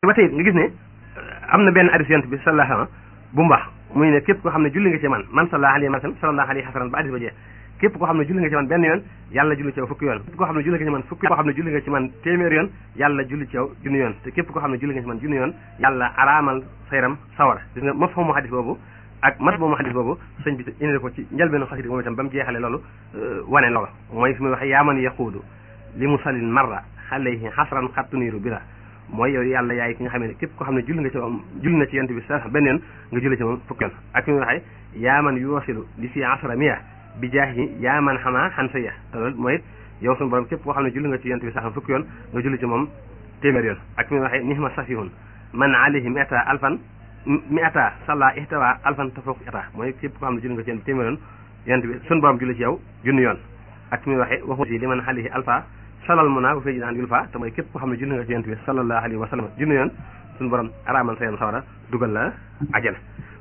ba tey nga gis ne am na benn hadis yonent bi sallallahu alayhi bu mu wax muy ne képp koo xam ne julli nga ci man man sallallahu alayhi wa sallam sallallahu alayhi hasanan ba hadis ba jeex képp koo xam ne julli nga ci man benn yoon yàlla julli ci yow fukki yoon képp koo xam ne julli nga ci man fukki koo xam ne julli nga ci man téeméer yoon yàlla julli ci yow junni yoon te képp koo xam ne julli nga ci man junni yoon yàlla araamal sayram sawara gis nga mafhumu hadis boobu ak mat boobu hadis boobu sëñ bi indi ko ci njëlbeenu xasida moom itam ba mu jeexale loolu wane loolu mooy fi muy waxe yaaman yaquudu li musallin marra alayhi xasran xattuniiru bila mooy yow yàlla yaay ki nga xam ne képp koo xam ne julli nga ci moom julli na ci yonent bi sa benn yoon nga julli ci moom fukki yoon ak fi muy waxe yaaman yuwasilu li fi asra miya bi jaahi yaaman xamaa xan sa ya te loolu mooy yow suñu borom képp koo xam ne julli nga ci yonent bi sax fukki yoon nga julli ci moom téeméer yoon ak fi muy waxe nihma safihun man alayhi miata alfan mi ata salla ihtawa alfan tafawq ata mooy képp koo xam ne julli nga ci yonent bi téeméer yoon yonent bi suñu borom julli ci yow junni yoon ak fi muy waxe waxu si li man alayhi alfa salal mu naa bu fee naan yul fa te mooy képp koo xam ne julli nga ci yonent bi sallallahu alayhi wa sallam junni yoon suñu borom araamal sa yoon sawara dugal la ajal